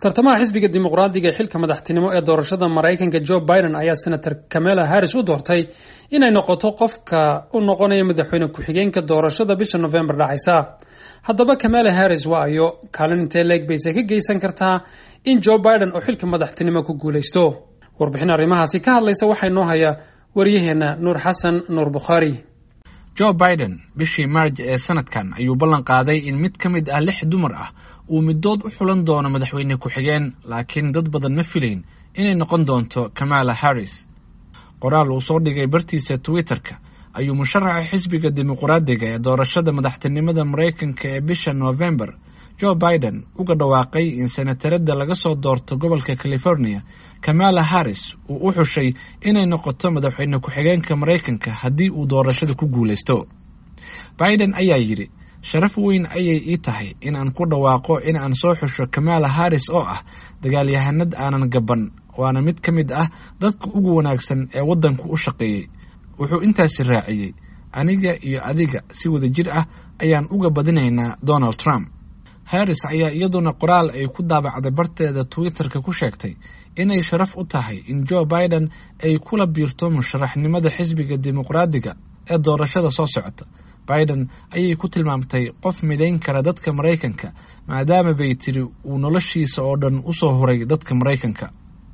tartamaha xisbiga dimuqraadiga ee xilka madaxtinimo ee doorashada maraykanka joe biden ayaa senator kamela harris u doortay inay noqoto qofka u noqonaya madaxweyne ku-xigeenka doorashada bisha november dhacaysa haddaba kamela harris waa ayo kaalin intee leeg bayse ka geysan kartaa in joe biden oo xilka madaxtinimo ku guulaysto warbixin arrimahaasi ka hadlaysa waxaa inoo haya waryaheena nuur xasan nuur bukhaari joe biden bishii maarj ee sanadkan ayuu ballan qaaday in mid ka mid ah lix dumar ah uu middood u xulan doono madaxweyne ku-xigeen laakiin dad badan ma filayn inay noqon doonto kamala harris qoraal uu soo dhigay bartiisa twitter-ka ayuu musharaxa xisbiga dimuqraadiga ee doorashada madaxtinimada maraykanka ee bisha november joe biden uga dhawaaqay in senatarada laga soo doorto gobolka california kamala harris uu u xushay inay noqoto madaxweyne ku-xigeenka maraykanka haddii uu doorashada ku guulaysto biden ayaa yidhi sharaf weyn ayay ii tahay in aan ku dhawaaqo in aan soo xusho kamala harris oo ah dagaalyahanad aanan gaban waana mid ka mid ah dadka ugu wanaagsan ee waddanku u shaqeeyey wuxuu intaasi raaciyey aniga iyo adiga si wada jir ah ayaan uga badinaynaa donald trump harris ayaa iyaduna qoraal ay ku daabacday barteeda twitter-ka ku sheegtay inay sharaf u tahay in joe biden ay kula biirto musharaxnimada xisbiga dimuqraadiga ee doorashada soo socota biden ayay ku tilmaamtay qof midayn kara dadka maraykanka maadaama bay tiri uu noloshiisa oo dhan usoo huray dadka maraykanka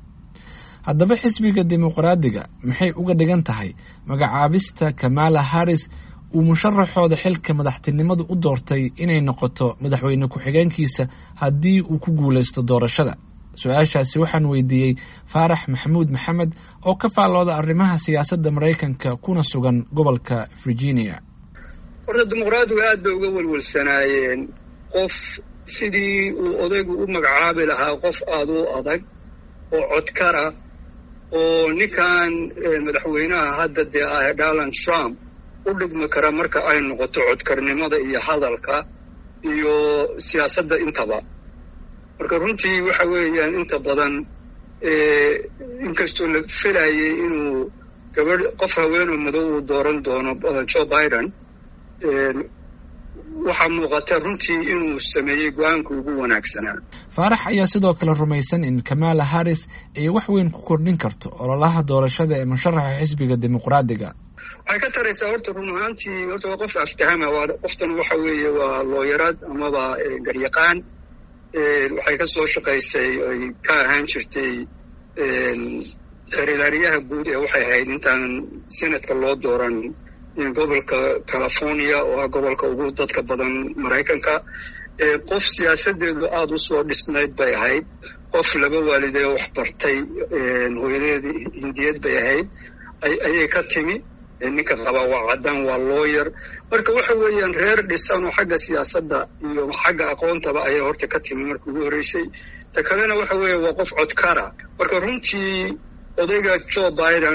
haddaba xisbiga dimuqraadiga maxay uga dhigan tahay magacaabista kamala harris uu musharaxooda xilka madaxtinimadu u doortay inay noqoto madaxweyne ku-xigeenkiisa haddii uu ku guulaysto doorashada su-aashaasi waxaan weydiiyey faarax maxamuud maxamed oo ka faallooda arrimaha siyaasadda maraykanka kuna sugan gobolka virginia horta dimuqraadigu aad bay uga welwelsanaayeen qof sidii uu odaygu u magacaabi lahaa qof aada u adag oo codkara oo ninkan madaxweynaha hadda dee ah donald trump u dhigmi kara marka ay noqoto codkarnimada iyo hadalka iyo siyaasadda intaba marka runtii waxa weeyaan inta badan inkastoo la filayay inuu gabadh qof haweenoo madow uu dooran doono joe biden waxaa muuqata runtii inuu sameeyey go-aanka ugu wanaagsanaa faarax ayaa sidoo kale rumaysan in kamala harris ay wax weyn ku kordhin karto ololaha doorashada ee musharaxa xisbiga dimuqraadiga waxay ka taraysaa horta run ahaantii horta waa qof aftahama waa qoftan waxa weeye waa looyarad amaba garyaqaan waxay ka soo shaqaysay ay ka ahaan jirtay xeerlaaliyaha guud ee waxay ahayd intaan senatka loo dooran gobolka california oo ah gobolka ugu dadka badan maraykanka qof siyaasadeedu aada u soo dhisnayd bay ahayd qof laba waalidee wax bartay hooyadeedii hindiyad bay ahayd ayay ka timi ninka qabaa waa caddaan waa looyer marka waxa weeyaan reer dhisan oo xagga siyaasadda iyo xagga aqoontaba ayay horta ka timi marka ugu horreysay ta kalena waxa weeye waa qof codkara marka runtii odayga joe biden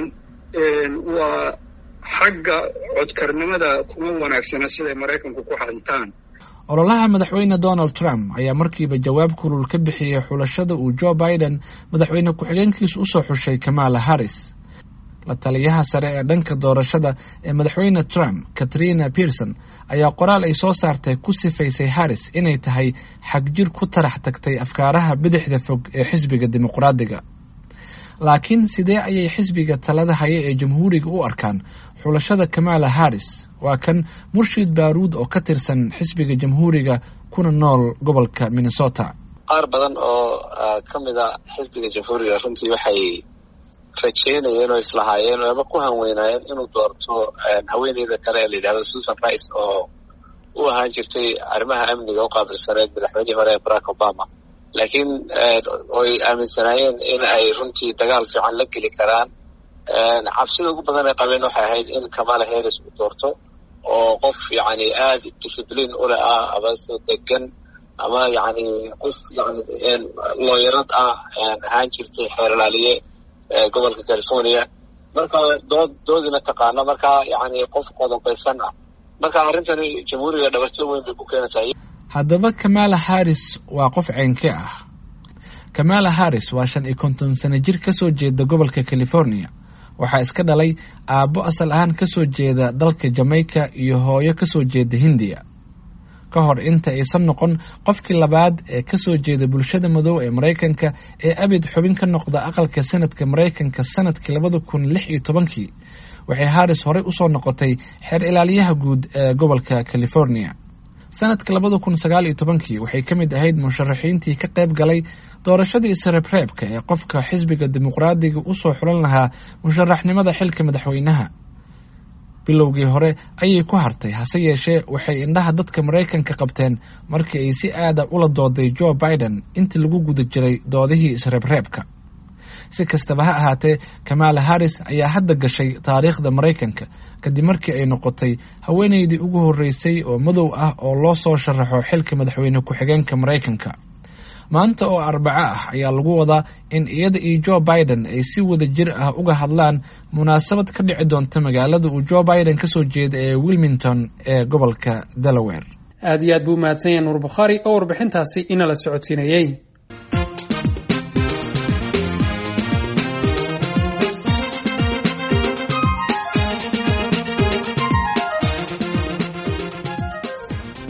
waa xagga codkarnimada kuma wanaagsana siday maraykanku ku xantaan ololaha madaxweyne donald trump ayaa markiiba jawaab kulul ka bixiyey xulashada uu joe biden madaxweyne ku-xigeenkiisu usoo xushay kamala harris la taliyaha sare ee dhanka doorashada ee madaxweyne trump katrina pearson ayaa qoraal ay soo saartay ku sifaysay harris inay tahay xagjir ku tarax tagtay afkaaraha bidixda fog ee xisbiga dimuqraadiga laakiin sidee ayay xisbiga talada haya ee jamhuuriga u arkaan xulashada kamala harris waa kan murshid baaruud oo ka tirsan xisbiga jamhuuriga kuna nool gobolka minnesota qaar badan oo ka mid a xisbiga jamhuuriga runtii waxay rajeynayeen oo islahaayeen ama ku hanweynaayeen inuu doorto haweeneyda kale ee la yidhahdo susan rice oo u ahaan jirtay arrimaha amniga u qaabilsaneed madaxweynihii hore ee barack obama laakiin oy aaminsanaayeen in ay runtii dagaal fiican la geli karaan cabsida ugu badan ay qabeen waxay ahayd in kamala harris uu doorto oo qof yacni aada discibliin ule ah ama soo degan ama yacni qof yani looyarad ah ahaan jirtay xeerlaaliye gobolka california marka dood doodina taqaano marka yacni qof qodobaysan ah marka arrintani jamhuuriga dhabarjo weyn bay ku keenaysaa haddaba kamala harris waa qof ceenke ah kamala harris waa shan iyo konton sano jir ka soo jeeda gobolka california waxaa iska dhalay aabbo asal ahaan ka soo jeeda dalka jamaica iyo hooyo ka soo jeeda hindiya ka hor inta aysan noqon qofkii labaad ee kasoo jeeda bulshada madow ee maraykanka ee abid xubin ka noqda aqalka sanadka maraykanka sanadkii labada kun lix iyo tobankii waxay harris horey usoo noqotay xeer ilaaliyaha guud ee gobolka california sanadka labada kun sagaal iyo tobankii waxay ka mid ahayd musharaxiintii ka qayb galay doorashadii isreebreebka ee qofka xisbiga dimuqraadiga usoo xulan lahaa musharaxnimada xilka madaxweynaha bilowgii hore ayay ku hartay hase yeeshee waxay indhaha dadka maraykanka qabteen markii ay si aada ula dooday joe biden intii lagu guda jiray doodihii isreebreebka si kastaba ha ahaatee kamaala harris ayaa hadda gashay taariikhda maraykanka kadib markii ay noqotay haweeneydii ugu horreysay oo madow ah oo loo soo sharaxo xilka madaxweyne ku-xigeenka maraykanka maanta oo arbaco ah ayaa lagu wadaa in iyada iyo joe biden ay si wada jir ah uga hadlaan munaasabad ka dhici doonta magaalada uu joe biden kasoo jeeda ee wilmington ee gobolka delaware aad iyo aad buu mahadsan yahay nuur bukhaari oo warbixintaasi inala socodsiinayey